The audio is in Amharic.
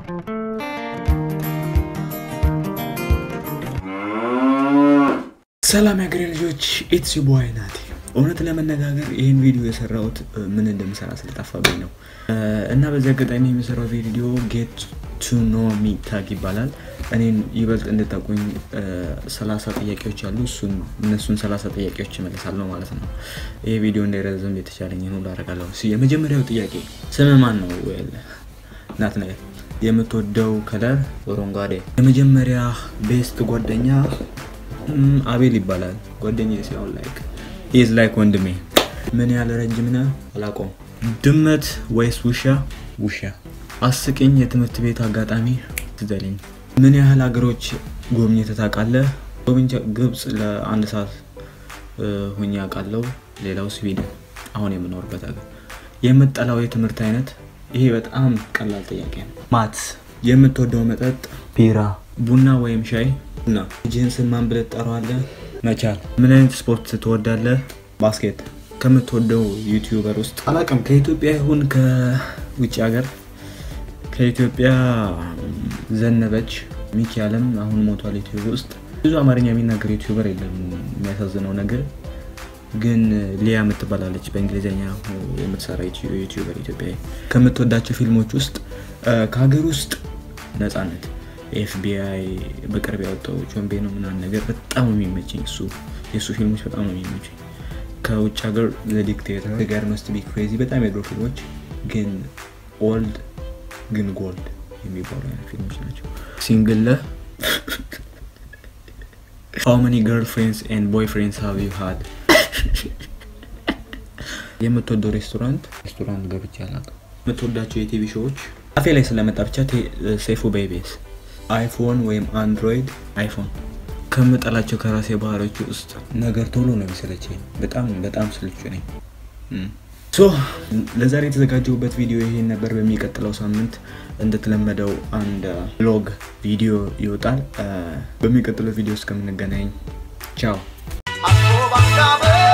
ሰላም ያገሬ ልጆች ኢትስ ቦይ ናቲ። እውነት ለመነጋገር ይህን ቪዲዮ የሰራሁት ምን እንደምሰራ ስለጠፋብኝ ነው እና በዚህ አጋጣሚ የሚሰራው ቪዲዮ ጌት ቱ ኖ ሚ ታግ ይባላል። እኔን ይበልጥ እንድታቁኝ ሰላሳ ጥያቄዎች አሉ። እሱን እነሱን ሰላሳ ጥያቄዎች እመልሳለሁ ማለት ነው። ይህ ቪዲዮ እንዳይረዝም የተቻለኝን ሁሉ አደርጋለሁ። የመጀመሪያው ጥያቄ ስም ማን ነው? ናትናኤል። የምትወደው ከለር አረንጓዴ። የመጀመሪያ ቤስት ጓደኛ አቤል ይባላል። ጓደኛ ሲሆን ላይክ ኢዝ ላይክ ወንድሜ። ምን ያህል ረጅም ነህ? አላውቀውም። ድመት ወይስ ውሻ? ውሻ። አስቂኝ የትምህርት ቤት አጋጣሚ ትዘልኝ። ምን ያህል ሀገሮች ጎብኝተህ ታውቃለህ? ጎብኝቼ ግብፅ ለአንድ ሰዓት ሆኜ አውቃለሁ። ሌላው ስዊድን፣ አሁን የምኖርበት ሀገር። የምጠላው የትምህርት አይነት? ይሄ በጣም ቀላል ጥያቄ ነው። ማትስ። የምትወደው መጠጥ? ቢራ። ቡና ወይም ሻይ? ቡና። ልጅህን ስም ማን ብለህ ትጠራዋለህ? መቻል። ምን አይነት ስፖርት ትወዳለህ? ባስኬት። ከምትወደው ዩቲዩበር ውስጥ? አላውቅም፣ ከኢትዮጵያ ይሁን ከውጭ ሀገር። ከኢትዮጵያ ዘነበች ሚኪ አለም አሁን ሞቷል። ዩቲዩብ ውስጥ ብዙ አማርኛ የሚናገር ዩቲዩበር የለም። የሚያሳዝነው ነገር ግን ሊያ የምትባላለች በእንግሊዝኛ የምትሰራ ዩቲዩበር ኢትዮጵያ። ከምትወዳቸው ፊልሞች ውስጥ ከሀገር ውስጥ ነፃነት፣ ኤፍቢአይ በቅርብ ያወጣው ቾምቤ ነው ምናምን ነገር በጣም የሚመቸኝ እሱ የእሱ ፊልሞች በጣም ነው የሚመቸኝ። ከውጭ ሀገር ዘ ዲክቴተር፣ ጋር መስት ቢ ክሬዚ በጣም የድሮ ፊልሞች ግን ኦልድ ግን ጎልድ የሚባሉ አይነት ፊልሞች ናቸው። ሲንግል ለ ሃው መኒ ገርል ፍሬንድስ ኤንድ ቦይ ፍሬንድስ ሃቭ ዩ ሃድ? የምትወደው ሬስቶራንት? ሬስቶራንት ገብቼ አላውቅም። የምትወዳቸው የቲቪ ሾዎች? አፌ ላይ ስለመጣ ብቻ ሴፉ በኢቢኤስ። አይፎን ወይም አንድሮይድ? አይፎን። ከምጠላቸው ከራሴ ባህሪዎች ውስጥ ነገር ቶሎ ነው የሚሰለቸኝ። በጣም በጣም ስልቹ ነኝ። ሶ ለዛሬ የተዘጋጀሁበት ቪዲዮ ይሄን ነበር። በሚቀጥለው ሳምንት እንደተለመደው አንድ ብሎግ ቪዲዮ ይወጣል። በሚቀጥለው ቪዲዮ እስከምንገናኝ ቻው።